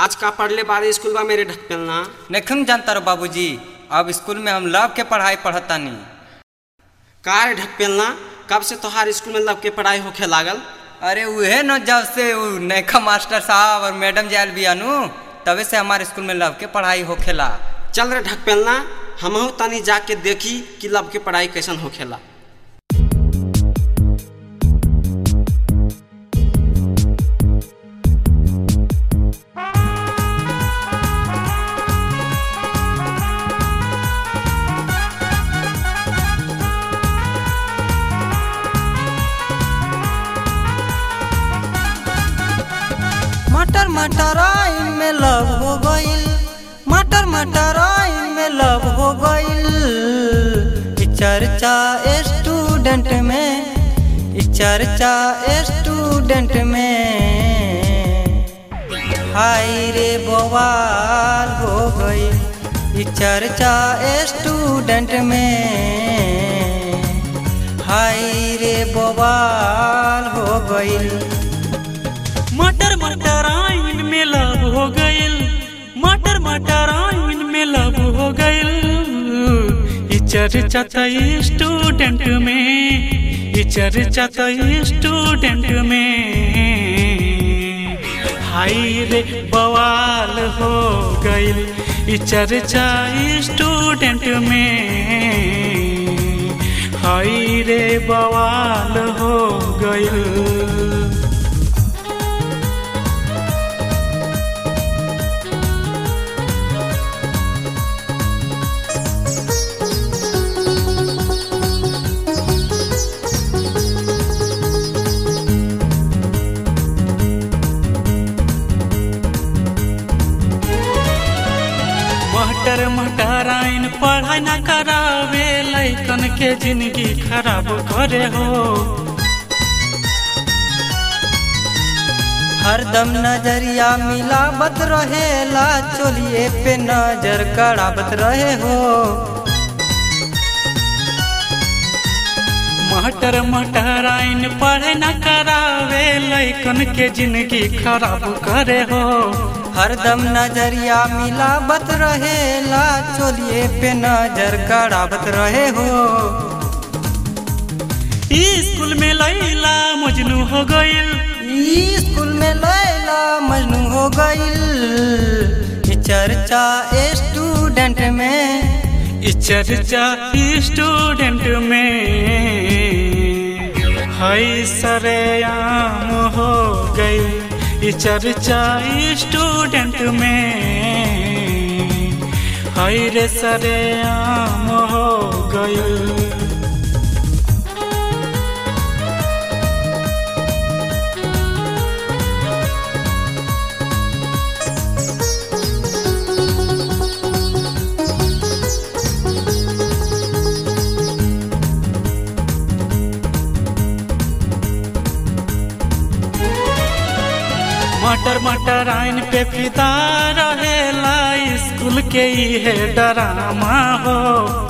आज का पढ़ले बारे स्कूल बा मेरे ढकपेलना नहीं जानता रो बाबूजी अब स्कूल में हम लव के पढ़ाई पढ़तानी का रे ढकपेलना कब से तोहार स्कूल में लव के पढ़ाई होखे लागल अरे उहे न जब से उ नैखा मास्टर साहब और मैडम जायल बियानु तबे से हमारे स्कूल में लव के पढ़ाई होखेला चल रे ढकपेलना हमहू तनी जाके देखी कि लव के पढ़ाई कैसन होखेला मटर मटर आइन में लव हो गइल मटर मटर आइन में लव हो गइल इ चर्चा स्टूडेंट में इ चर्चा स्टूडेंट में हाय रे बवाल हो गइल इ चर्चा स्टूडेंट में हाय रे बवाल हो गइल मटर मटर आइन में लव हो गइल मटर मटर आइन में लव हो गइल ई चर्चा त स्टूडेंट में ई चर्चा त स्टूडेंट में हाय रे बवाल हो गइल ई चर्चा स्टूडेंट में हाय रे बवाल हो गइल मटर मटर आइन पढ़ाई न करावे लैकन के जिंदगी खराब करे हो हरदम नजरिया मिलावत रहेला चोलिए पे नजर गड़ावत रहे हो मटर मटर आइन पढ़ाई न करावे लैकन के जिंदगी खराब करे हो हरदम नजरिया मिलावत रहेला चोलिए पे नजर गड़ावत रहे हो ई स्कूल में लैला मजनू हो गइल ई स्कूल में लैला मजनू हो गइल ई चर्चा स्टूडेंट में ई चर्चा स्टूडेंट में हाय सरेआम हो गई ई चर्चा स्टूडेंट में हाय रे सरेआम हो गई मटर मटर आइन पे फिदा रहेला स्कूल के है डरामा हो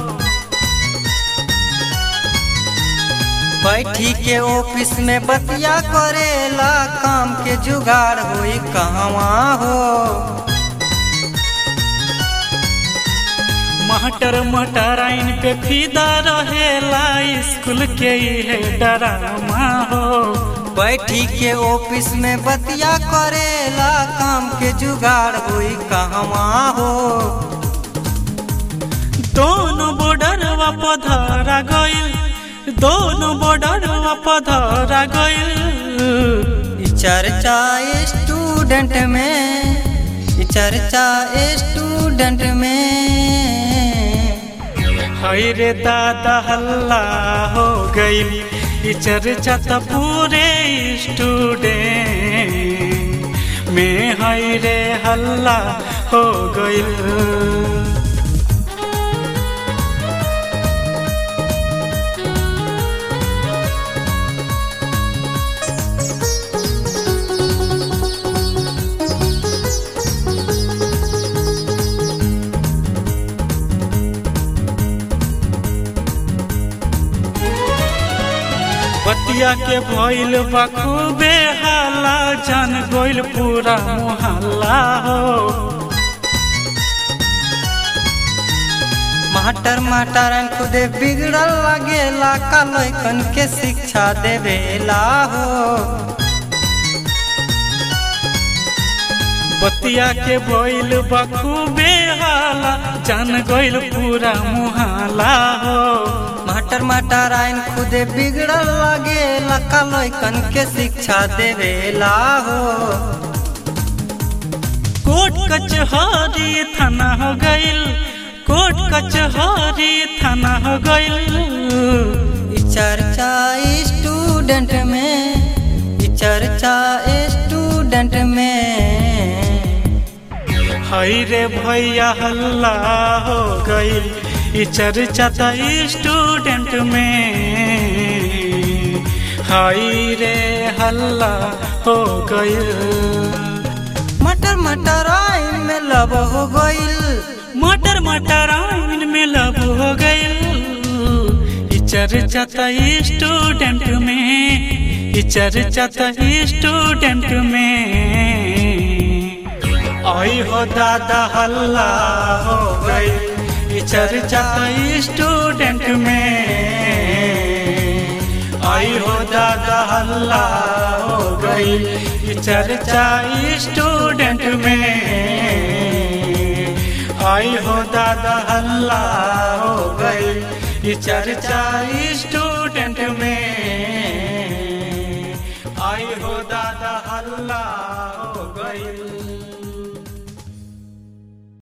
बैठी के ऑफिस में बतिया करेला काम के जुगाड़ होई कहवा हो मटर मटर आइन पे फिदा रहेला स्कूल के है डरामा हो बैठी के ऑफिस में बतिया करेला काम के जुगाड़ होई कहवा हो दोनों बॉर्डरवा पधरा गइल दोनों बॉर्डरवा पधरा गइल ई चर्चा स्टूडेंट में ई चर्चा स्टूडेंट में हाय रे दादा हल्ला हो गइल ई चर्चा त पूरे स्टूडेंट में हाय रे हल्ला हो गइल बतिया के भइल बा खूबे हाला जान गइल पूरा मोहल्ला हो माटर माटरन खुदे बिगड़ल लगेला का लइकन के शिक्षा देवेला हो बतिया के बोइल बखूबे हाला जान गइल पूरा मुहाला हो माटर माटरन खुदे बिगड़ल लगेला का लइकन के शिक्षा देवेला हो कोर्ट कचहरी थाना हो गइल कोर्ट कचहरी थाना हो गइल ई चर्चा स्टूडेंट में ई चर्चा स्टूडेंट में हई रे भैया हल्ला हो गइल ई चर्चा त स्टूडेंट में हई रे हल्ला हो गइल मटर मटर आइन में लब हो गइल मटर मटर आइन में लब हो गइल ई चर्चा त स्टूडेंट में ई चर्चा त स्टूडेंट में आई हो दादा हल्ला हो गई ई चर्चा त स्टूडेंट में आई हो दादा हल्ला हो गई ई चर्चा स्टूडेंट में आई हो दादा हल्ला हो गई ये चर्चा स्टूडेंट में